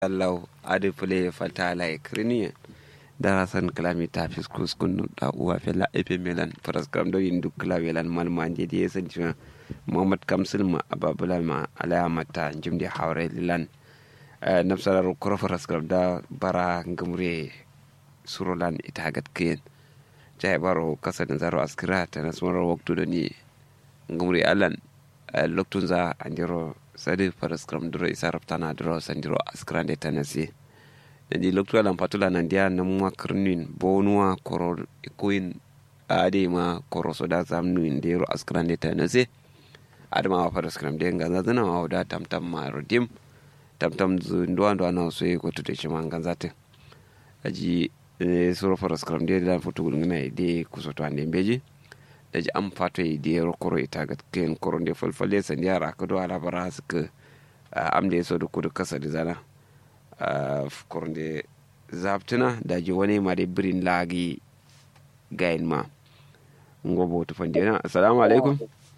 allahu adi pule falta lai kriniye darasan kalami ta fiskus kunu da uwa fela epe melan paraskram do indu klawelan malmanje di yesan chuna muhammad kamsil ma ababula ma alaya mata jimdi hawre lilan nafsarar kuro paraskram da bara ngamure surolan ita gat kiyen jai baro kasa da zaro askira ta nasmarar waktu da ni ngamure alan loktun za andiro sadi paraskram duro isa raptana duro sandiro askira de tanasi nandi loktu alan patula nandia namwa krnin bonua koro ikuin ade ma koro soda zamnu indero askira de tanasi adama wa paraskram de ngana zana wa da tamtam ma rodim tamtam zu ndo ndo na so ko tute chima nganzate aji soro paraskram de lan fotu ngina de kusoto ande mbeji daji an fato yi da yaro koro ita ga kayan koro da falfalle san yara ka do ala bara suka am da yaso da kudu kasa da zana koro da zaptuna da ji wani ma da birin lagi gayin ma ngobo to fande na assalamu alaikum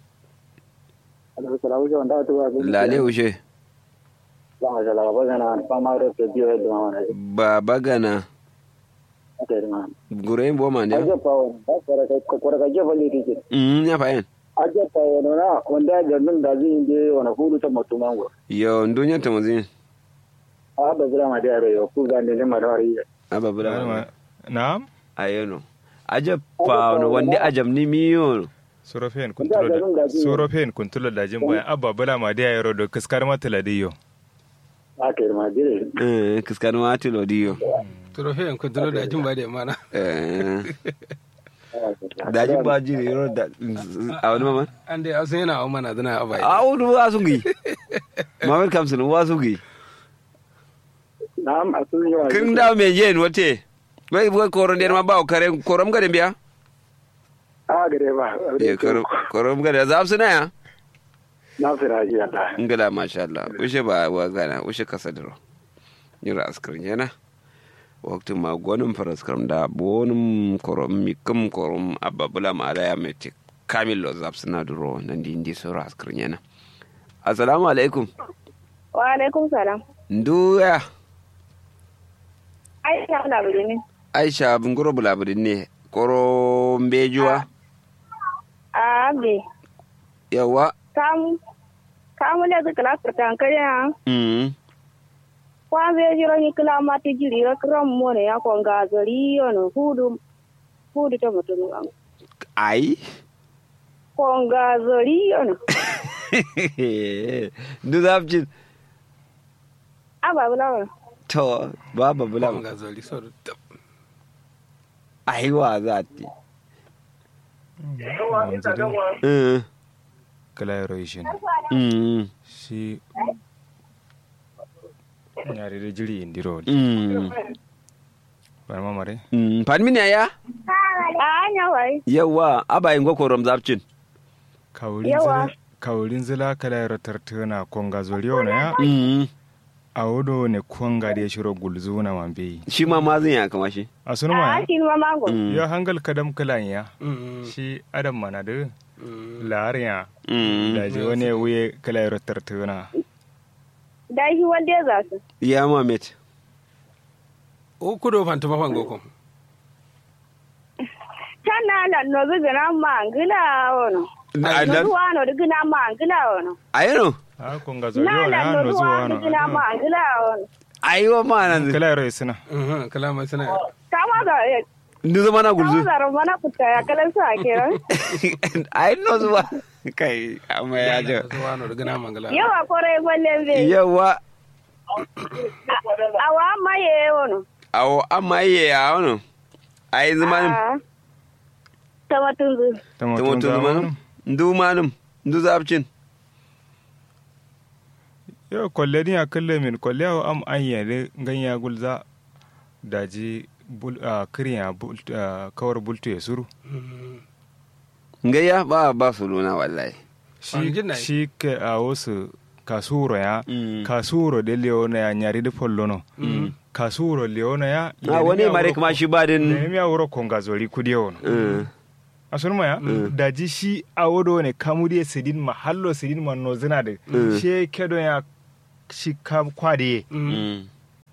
lale ushe ba bagana gure bo ma ne mm ya fayin aje pa wono na wanda ga nan da zin je wana hudu ta mutu mango yo ndunya ta muzin a ba bura ma da yo ku ga ne ma da wari aba bula Naam. ayeno aje pa no wande ajam ni miyo Sorofen kuntulo da Sorofen kuntulo da jin bayan abba bala ma da yaro da kaskar mata ladiyo. a ke ma dire eh kiskanu ati lodiyo Trofe en kontrol da jin ba da mana. eh daji ba jiri yoro da a wani mama An dai asun yana au mana zana abai. a wani wasu gi mamar kamsin wasu gi na'am asun yawa kin da me yen wate wai wai koron der ma ba kare korom gade biya a gare ba ye korom korom gade za su na ya na fira ji Allah ngala masha Allah ushe ba wa gana ushe kasadro nyura askrin yana waktu ma gonum faraskram da bonum korom mikum korom ababula ma ala ya mete kamil lo zapsina duro nan di indi sura askrin yana assalamu alaikum Wa alaikum salam. nduya Aisha na buri ne. aisha bunguro bulabudin ne koro mbejuwa A be. yawa Kamu. Kamu le zikla furtan kaya. mm Kwa be jiro ni kila mati jiri ra kram mo ne ya ko ngazari yono hudu. Hudu to mutum an. ai Ko ngazari yono. ndu zapcin Aba bula. to baba bula Ban ga zoli so da aiwa za ti Yanzu dai Mm, kala yaro yi shi ne. mm, Shi yare da jiri indiro. mm, Bar mamare. mm. Panmin ya A anya wai. yawa abayin gokorom zapcin Kaurin Yawa. zila kaurin zila kala yaro tartana konga zoriyo na ya. Mm, A wodo ne konga da ya shiro gulzu na mambe. shi ma mazin ya kama shi A sunu A ma shi ma mango. Mm, ya hangal kadam kalan ya. Mm. Shi adam mana da Mm. lariya. mm. Da je wani wuye kala yaro tartana. Da shi wanda za su. ya mamet O kudo fanta mafan goko. Tana la no gina mangila wono. A- No da- ruwa no gina mangila wono. ayano A konga Na zoriyo na la ya no nuzu ruwa no wano. gina mangila wono. aiwa ma nan Kala yaro suna. Mhm kalama sana. Kama da ndu zama na kama gulzu da romana kuta ya kalan sa kenan. ai no zuwa kai amma ya jo Zuwa no daga na mangala. Yawa kore gwallen zai. yawa Awa maye wono. awo amma iye ya wano ai zamanin Ah. Tama tunzu. tumatun zamanin ndu manum ndu zapcin yo kolle ni a kalle min kolle awo am an yare ganya gulza daji bul a kriya bul a kawar bultu ya suru ngaya ba ba su luna wallahi An shi jinna yi. shi ke a wasu kasuro ya Mm. kasuro de leona ya nyari de pollono kasuro leona ya a wani mare kuma shi ba din ne mi awro konga zori kudi wono Mm. asunuma ya daji shi awodo ne kamudi sidin mahallo sidin man no zina de she kedo ya shi kam kwade Mm.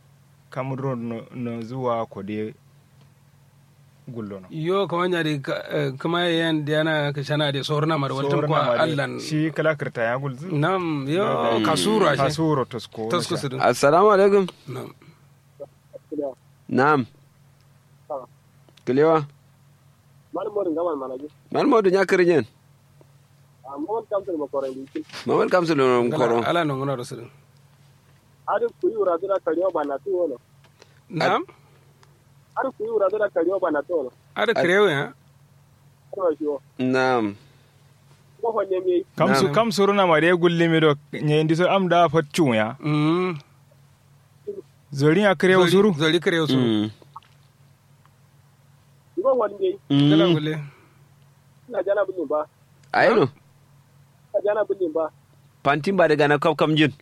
kamro no, no zuwa kode gullo no yo kama nyari ka- eh, kama yan diana ka shana de sorna mar waltan Sorna kwa ma dai, allan shi kala kirta ya gulzu nam yo kasura shi kasuro tosko tasko su din assalamu alaikum nam na'am kilewa Malmorin gaman manaji. man modu nya kirinyen Amma kamtar makoran dikin. mamal kamsul no koro ala no ngona rasul Adi kuyi uradura kariyo ba na tuwo no. nam Adi kuyi uradura kariyo ba na tuwo no. ada krewe ha Kuma shi wo. na'am Ko honne me kamsu Na'am. kamsuru na mare gulle mi do nyendi so am da faccu ya mm zori ya kare Zoli- usuru zoli krewe su Mm. Ko honne kala Mm. gule ina jana bulin ba. ayino Ina jana bulin ba. pantin ba daga na kaf kam jin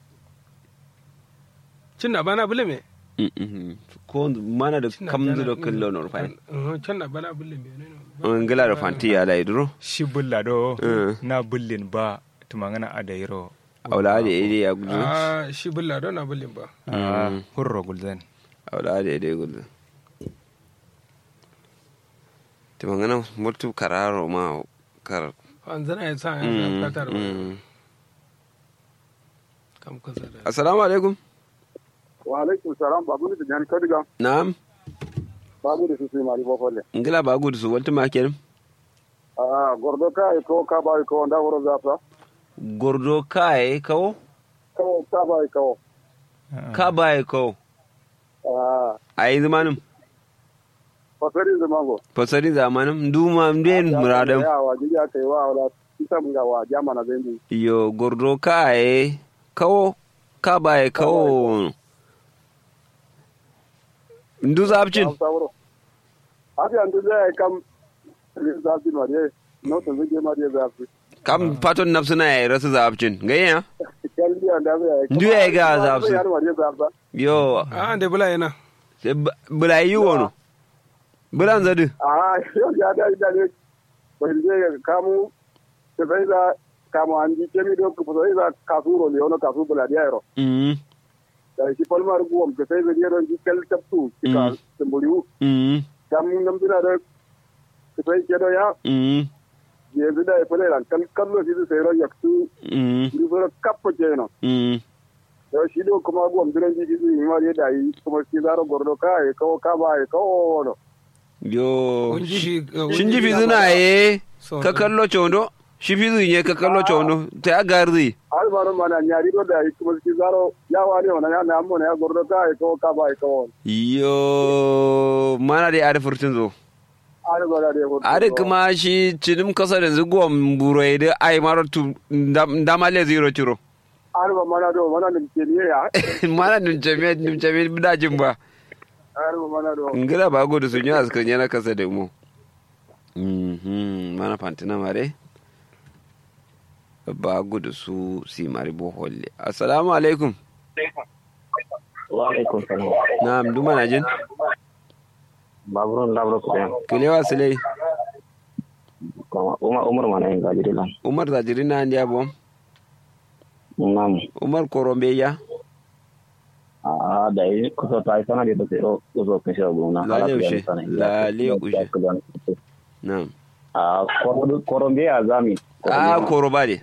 cin na bana bule me Mm, mm. ko mana da Cin na kam bana- da kallo no fa Mhm, cin na bana bule me ne no. ngila da fanti ya lai duro shi bulla do Eh. na bullin ba tumangana adairo aula da ide ya gudu ah shi bulla don na bulin ba a hurro gulzan aula da ide gudu to mangana mutu kararo ma kar an zana ya sa ya Mm, katar mm. kam kasa da assalamu alaikum Wa alaikum salam babu ni da jani kadiga. na'am Babu da su sai mari bofolle. ngila ba gudu su walta makerim Ah gordo ka ko ka ba ko nda woro zafa. gordo kai kawo Ko ka ba ko. ka bai kawo Ah a yi zamanin fasari zamango. fasari zamanin duma mden muradam Ya wa ji ya kai wa wala isa mun ga wa jamana zai yo gordo kai kawo ka bai kawo ndu zabcin sauro abi andu zai kam zafi mariye no to zai mariye zafi kam paton nafsuna ya rasu zabcin gayya kalli anda zai Ndu ya ga zafi. yar mariye zafi yo ah da bula yana sai bu- bula yi wono bulan zadu a yau ya da da ne bai je kamu da bai za kamu an ji kemi do ku sai za kasuro le ono kasu bula dia ro mm da shi palmar guwam ke sai zai ron ji kal taptu kika Mm. tamburiu mm kam nam dina da ke sai ke do ya mm je da ya fele ran kal kallo shi sai ro yaktu mm ni so kappo je no mm da shi do kuma guwam diran ji ji ni ma da yi kuma shi zaro gordo ka e kawo ka ba e kawo no yo Kun ji shi- eh, shin ji kun ji fizuna ye So- ka kallo chondo shi fizu ye ka kallo chondo ta ya garzi har ma mana nyari do da yi kuma shi zaro ya wani ona ya na amma ya gordo ka e kawo ka ba e kawo yo mana da ari furtun zo har ba da ko ari kuma shi cinim kasa da zugon burai da ai maro tu ndamale zero ciro har ba mana do mana ne ke ne ya mana nim jami'a nim jami'a bidajin ba har ba mana do ngila ba gudu sun yi askan yana kasa da mu Mhm, mana fantina mare ba gudu su si mari boholle assalamu alaikum wa alaikum salam na'am duma na jin baburun labro ko den kilewa silai ko umar umar mana en gajiri lan umar zajiri na ndiya bom nam umar korombe ya a da yi kusa ta sana da take ro kusa kan shi abu na Lale ushe, lale ushe. na'am a koro koro be azami a koroba ne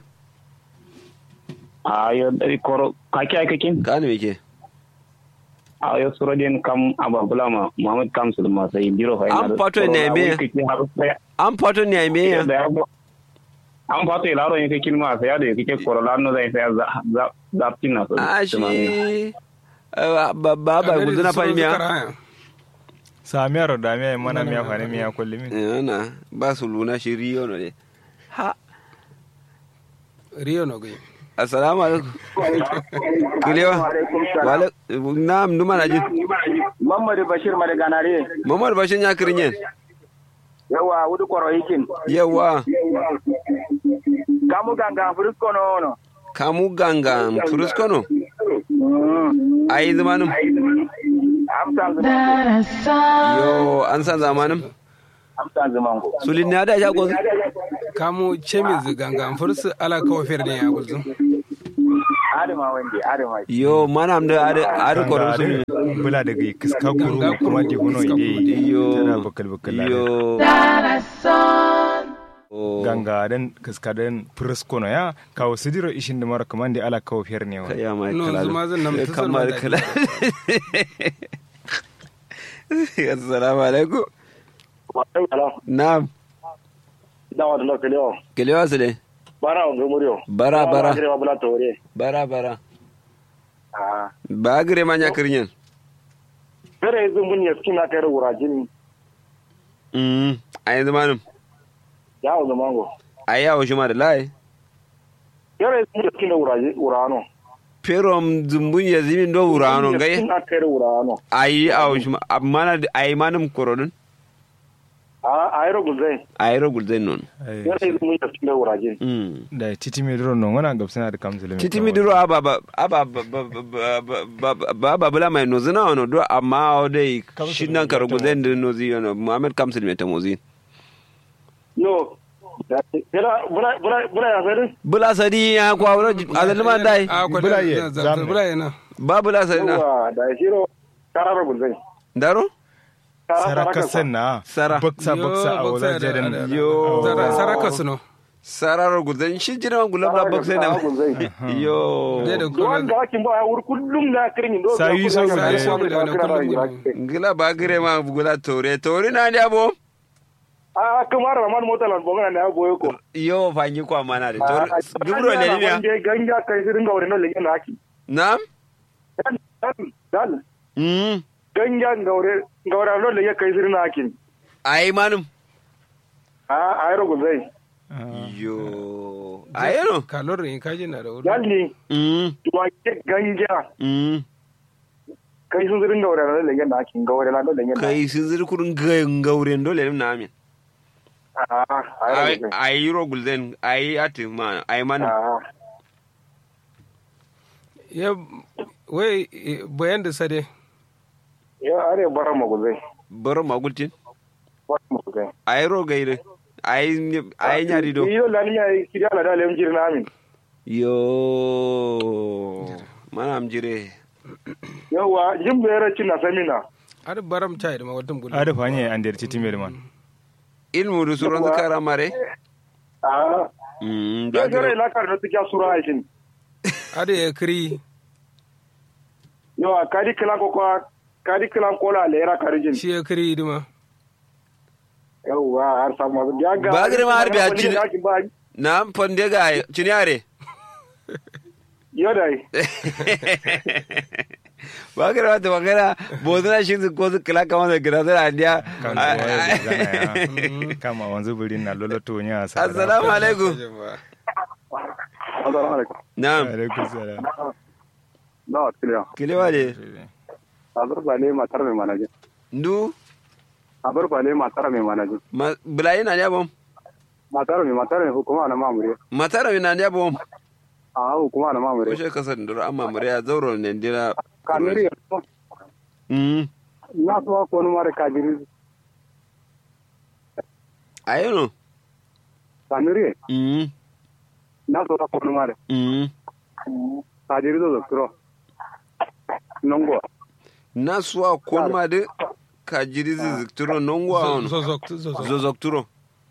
a yo dari koro kake ake kin kanu yake a yo suro den kam ababula ma muhammad kam sulma sai biro fa An fato ne me? an fato ne a meya an fato ilaro yake kin ma sai da yake koro lano zai sai za za za tinna so a shi ba ba ba gudu na fahimi ya samiyar da miya mana miya fani miya kulli min yana ba su luna shi riyo no ne ha riyo no gai assalamu alaikum kilewa wala na'am duma na jin Muhammad Bashir Madaganare mamar bashin ya kirinyen yawa wudu koro hikin yawa kamu ganga frisko no no kamu ganga furuskono a yi zamanin amsan yo an san zamanin amsan zamango sulin na da shago kamu chemiz ganga fursu ala kawo fer ne ya gulzu adama wanda adama yo mana am da ada ada koron su ne bula daga kiska guru kuma di huno ide yo tana bakal bakal yo Oh. ganga den kiska den presko no ya kawo sidiro ishin da mara kamande ala kawo fiyar ne wa ya mai No, kala zuma zan nan ta kamar zama da kala assalamu alaikum na'am dawa da lokali yau kelewa su ne bara wa gumuriyo bara bara ma bula tore bara bara ah ba gire ma nya kirnyen fere yanzu mun ya skin aka yi wurajin mm a yanzu manum ya wa zamango a yawo shi ma da lai fere yanzu mun ya skin da wuraje wurano perom zumbun ya zimin do wurano gai skin aka yi wurano ayi awo shi ma amma na ayi manum korodun a a yi rogun zai ayi rogul zai non Ai, fere yanzu mun ya skin da wurajin mm da titi mai duro non wana gabsana da kamzule titi mi duro aba ba aba ba ba ba bula mai nozi na wano do amma o dai shi nan ka rogul zai da nozi yono muhammad kamsil mai tamozi yo fere bula bula bula ya sai bula sadi ya kwa wuro azalima dai a kwa Bula ye, da zamu. bula yana ba bula sadi na yawa da shiro kara rogun zai daro saraka senna Sara. baksa Yo, baksa a baksa wazar da- jaden da- da- Yo. Sara- saraka su no sararo gulzan shi jira gulab da boxe na yo Dai da Don kuma da hakin ba ya wuri kullum na kirin do. Sayu sau da guda. sau guda, kullum guda. gila ba gire ma gula tore tore na ne abo A kamar Rahman mota lan bongana na boye ko. yo fanyi kwa mana da tore dubro ne ne ya Wanda ganja kai sirin ga wurin nan legen haki. nam Dan dan dan mm ganja ga wurin ga wurin nan legen kai sirin haki. ai manum A a ro zai. yo ayero kalorin kaji na da wuri Dan ni mm tuwa ke ganja mm kai sun sirin ga wurin nan legen haki ga wurin nan legen. kai sun zir kurun gauren dole ne na amin A a ro ai zai. ai ro gulzen ai ati ma ai manum A ya wai eh, bayan da sade ya are bara magu zai. baro magultin Bara magu zai. ai ro gaire ai ai nyari do Iyo lani ya kiri ala da lem jirna amin. yo mana am jire Yawa jimbe yara cin na samina. har baram chai da mawadin bulu ada fanye an der titi mai man ilmu du suron zikara mare A mm ya ba gara gire ila kar da tiya sura aikin. har ya kiri Yawa kadi kilan ko kwa kadi kilan kola lera karijin. shi ya kiri dima Yawa har samu masu ya ga. Ba girma har biya cin- cin. Ba na fonde ga cinyare yo dai. ba gire wata magana bozuna shi su ko su kila kama da gira zara andiya kan waya zana ya kama wanzu burin na loloto nya sa assalamu alaikum Assalamu alaikum. na'am alaikum salam Na kiliya. kilewa de Abar bale matar mai manaje. ndu Abar bale matar mai manaje. ma- bulayi na ndiya bom Matar mai matar mai hukuma na mamure. matara mi na ndiya bom A hukuma na mamure. ko she kasar ndoro amma mure ya zauro ne ndira Kamiri mm na so ko no mare kajiri. ayono Kamiri mm na so ko no mare. mm Kajiri do doktoro. Nongo. na suwa kon ma de ka jiri zizikturo nongwa on zozok zozok zozokturo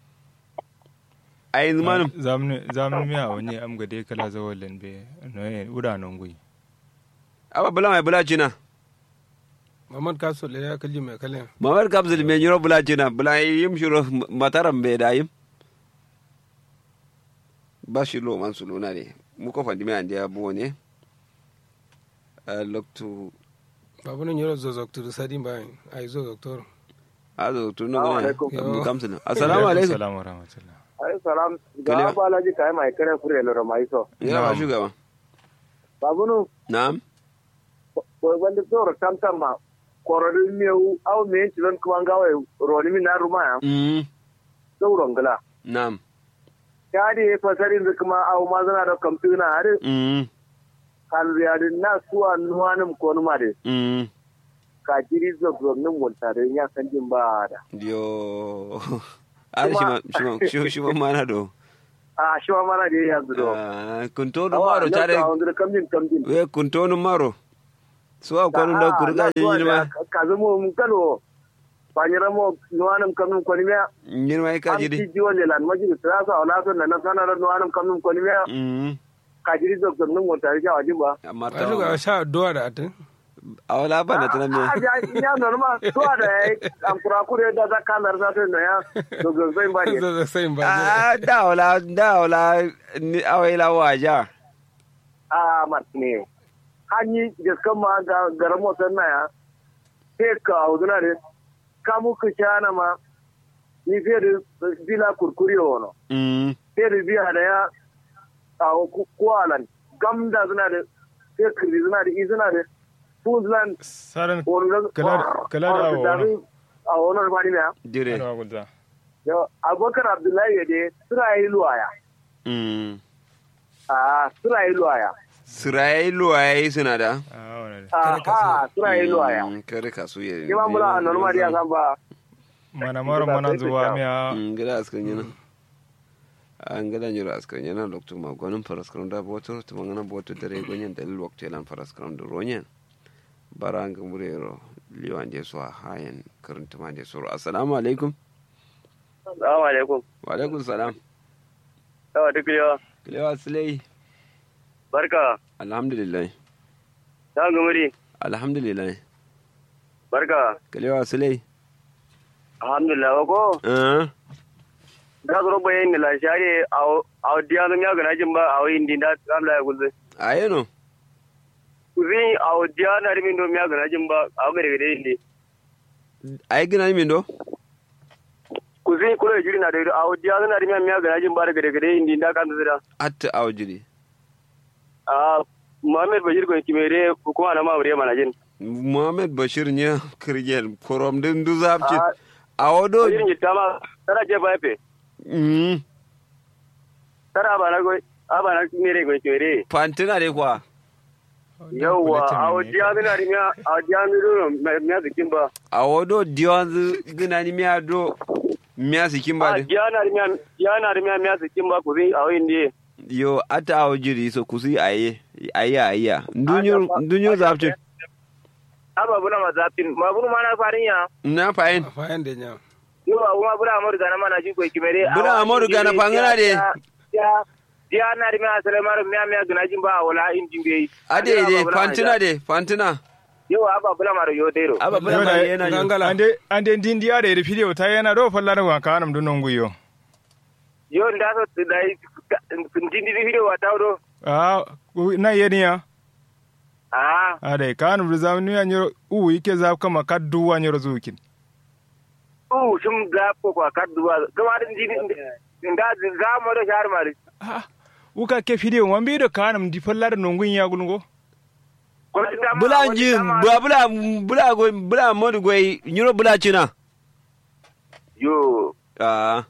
ayin manum zamnu zamnu miya wani am ga dai kala zawalin be no e uda non gui aba bula mai bula cina mamad kaso le ya kalli mai kalin mamar kapsul me nyiro bula cina bula yim shiro mataram be da yim ba shi lo man suluna ne mu ko fandi me andi abu ne a loktu babu nan yoro zozok tu sadi bayan ai zozok to azo tu no Assalamu ne alaikum. abu kamsul assalamu alaikum assalamu wa rahmatullah Ai salam. Kaliya. Ga balaji kai mai kare fure lo mai so. ya ba shugaba Babunu na'am ko wanda tsoro tamtam ma kororin meu au me yanci don kuma gawa roni min na ruma ya mm sauron gala na'am ya de fasarin da kuma au ma zana da kamtuna har mm kan riyadin na suwa nuwanin ko numa de mm ka jiri zo gwamnin multare ya san jin ba da yo ari shi ma shi ma shi ma mana do a shi ma mana da ya zudo Ah, kuntonu maro tare a wanzu kamjin kamjin we kuntonu maro so a kwanu da kurga yirma ka zama mun kano ba ni ramo nuwanum kamnum koni me yirma ka am jiri ti jiwon le lan majiri trasa wala son na nasana nuwanum kamnum koni me mm ka jiri doktor nun mo tare ja wajin ba amma a duka ta sha addu'a da atin a wala ba na tana me a ja ina normal to da am kura kure da za ka nar sa no ya to go zai ba ne zai sai ba ah da wala da wala ni awaila waja a martine hanyi gaskan ma ga garan motar na ya sai ka auduna ne ka muku shana ma ni fiye da bila kurkuri wono mm sai da biya da ya a kwalan gamda suna da sai kirri suna da izina da Puntland saran wani Kala- kala da awo wani. a wani rufani ne dire Yarwa gulza. ya abubakar abdullahi ya dai suna yi luwaya mm a suna yi luwaya sirai luwaye suna da Ah, wani ne. a ha suna yi luwaya Mm, kare kasu ya ke ba mula a normal ya san ba mana mara mana zuwa miya ngila askan yana an gada nyura askan yana loktu ma gonin faraskaram da boto to mangana boto dare gonyen dalil waktu lan faraskaram da ronyen baranga murero liwan je so hayen karanta ma je so assalamu alaikum assalamu alaikum wa alaikum salam yawa duk yawa kilewa silai barka alhamdulillah ta gumuri alhamdulillah barka kilewa silai alhamdulillah ko eh da zuro bayan ni la share a diya zan ya gana jin ba a wayin din da kamla ya gulze ayeno kuzi a diya na rimin do ya gana jin ba a gare gare indi ay gina min do kuzi kulo jiri na da a diya na rimin ya gana jin ba da gare gare indi da kan zira atta awjiri a Muhammad Bashir ko kimere hukuma na mamure mana jin muhammad bashir nya kirgel korom din du zapci a awodo irin yitta ma tara je ba fe mm tara ba na go a ba na mere go kimere fantina de kwa yawa a diya na rimin a diya mi do me zikin ba a wodo diwanzu gina ni miya do miya sikin ba a de diya na rimin diya na rimin me zikin ba kuzi a wayin di yo ata awo jiri so kusi aye aye aye ndunyo ndunyo zapci aba buna mazapin ma bunu mana farin ya na fayin fayan da nya yo kuma buna amur gana mana ji ko kimere Buna Amadu Gana fangana de. ya ya na ri ma sale mar miya miya gana jin ba wala injin be ade de fantina de fantina yo aba buna mar yo dero aba bula ma yana yo gangala ande ande dindiya da iri fidiyo ta yana do fallar wa kanam dun non guyo yo nda so dai ndindi di video wa tawdo ah na yeniya ah ade kanam du zamnu ya nyoro u yake za kama kaddu wa nyoro zukin u shum ga ko ko kadduwa gama din ndindi nda za mo do shar mari ah uka ke fidiyo wambi do kanam di fallar non gun ya gulgo ko ta ma bula wani ji dama- bula bula bula go bula modu go nyuro bula china yo ah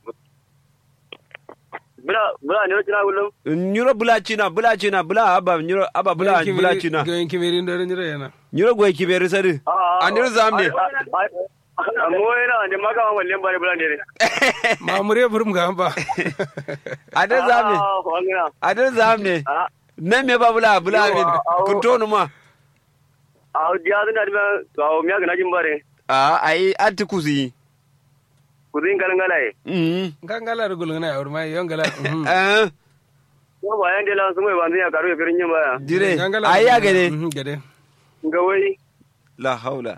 bula bula ne kina gullum nyuro bula china bula china bula aba nyuro aba bula bula china ga yanki merin da nyira yana nyuro go kibere sari andir zamne mo yana ne maka ma wallen bare bula ne ma mure burum ga ba andir zamne ah wangina andir zamne ah nan me ba bula bula Yo, min awo. kuntonu ma a diya zan da ba ga miya gana jin bare a ai atti kusi ku zin galan galaye mm gangala da gulgana ya urma yon gala mhm. eh ko ba yan dela sun mai ban ya karu ya firin yin baya dire Gangala ai ya da- gade mhm, gade ga wai la haula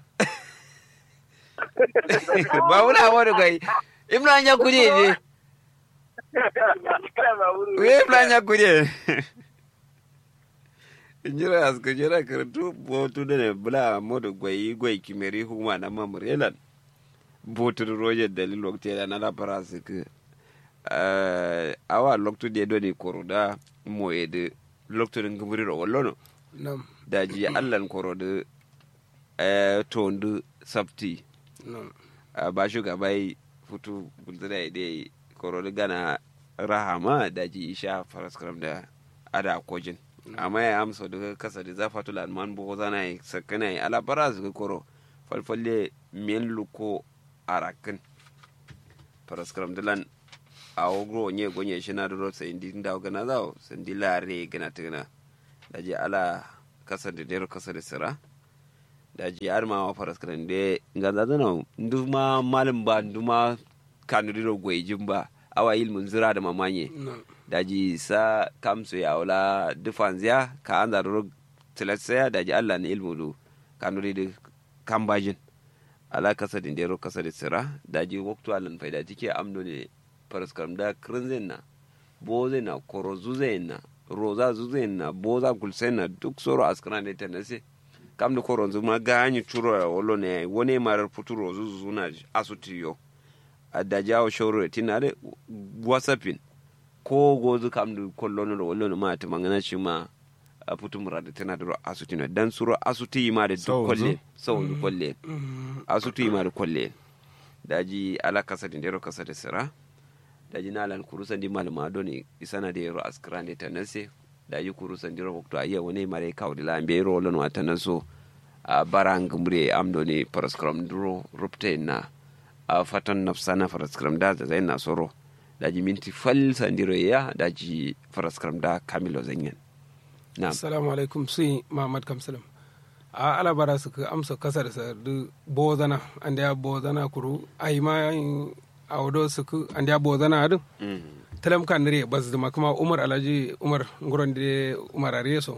ba wula wani kai imran ya kuje je we imran ya kuje jira aska jira karatu botu da ne bula modu gwai gwai kimeri huma na mamurelan botu da roje dalil wakti da na la parasi ke awa loktu de do ni koruda moyede loktu ngumuri ro wallono nam daji allan korode eh, tondu sabti nam uh, ba shugabai futu bultuna ide korode gana rahama daji isha faraskaram da ada kojin amma ya amsa daga kasa da zafatu lanman buho zana yi sakana yi alabara su koro falfalle miyan luko arakin faraskaram da lan a ogro nye gonye shi na duro sai indi da gana zawo sandi lare gana tuna da je ala kasa da dero kasa da sira da je ar ma wa faras kan de ganza zana nduma malim ba nduma kanu diro goyjin ba awa ilmun zira da mamanye daji sa kamsu ya wala dufanziya ka an zaruru tilatsaya daji allah na ilmu du kanuri da kambajin ala kasa din dero kasa da sira daji waktu alan faida tike amdo ne paraskaram da krinzen na boze na korozu na roza zuze na boza gulsen na duk soro askran da tanase kam da koronzu ma ganyi churo ya wolo ne wone marar futuro zuzu na asutiyo da jawo shoro tinare wasapin ko gozu kam du kollono do wollono ma to mangana shi ma a putum rada tana da asuti no dan suro asuti ma da duk kolle so du kolle asuti ma da kolle daji ala kasa din dero kasa da sira daji nalan kurusan di malama do ne isana da yero askrande tanase daji kurusan diro wakto ayya woni mare kawdi la be ro lon wata naso a barang mure amdo ne paraskram duro rupte na a fatan nafsana paraskram da zai na soro daji minti fal sandiro ya daji faraskaram da kamilo zanyen na'am assalamu alaikum sai muhammad kamsalam a ala bara su ka amsa kasa da sardu bozana an da bozana kuru ai ma a wado su ku an da bozana adu talam kan dare bas da kuma umar alhaji umar nguron da umar areso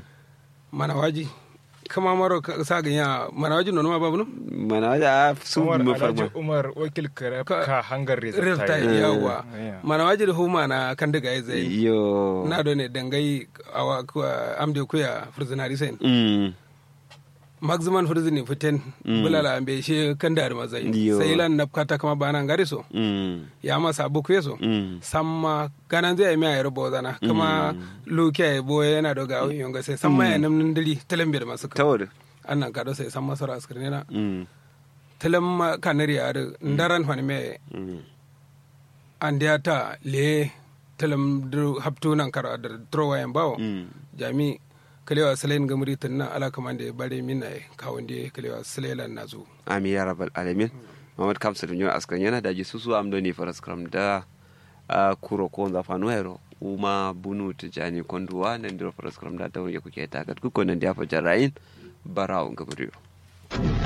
mana waji kama maro sa ganya mana waji nono ma babu no mana waji a su umar mu alhaji farma umar wakil ka ka hangar rirta rezulta yawa mana waji da huma na kan daga ya zai yo na do ne dangai awa amde kuya furzinari sen Mm. maximum furzini fiten bulala ambe she kan da mazai Yo. sai lan napkata kama bana ngari so Mm. ya masa buku yeso Mm. samma ganan zai mi ayar bozana kama luke ay boye yana doga awin yonga sai samma ya namnin dili talambe da masu ka tawar annan ka do sai samma sara askirne na Mm. talam kanari ar ndaran fani me Mm. andiya ta le talam dru haptu nan kara da trowa yan bawo Mm. jami kalewa salen gamuri tunna ala kamande bare min ay kawande kalewa salelan nazo amin ya rabbal alamin mamad kamsa da nyo askan yana daji susu am do ni faraskaram da a kuro ko za fanu hero uma bunu tijani konduwa nan diro faraskaram da tawo ya kuke ta kat ku ko nan da fa jarayin barawo gabriyo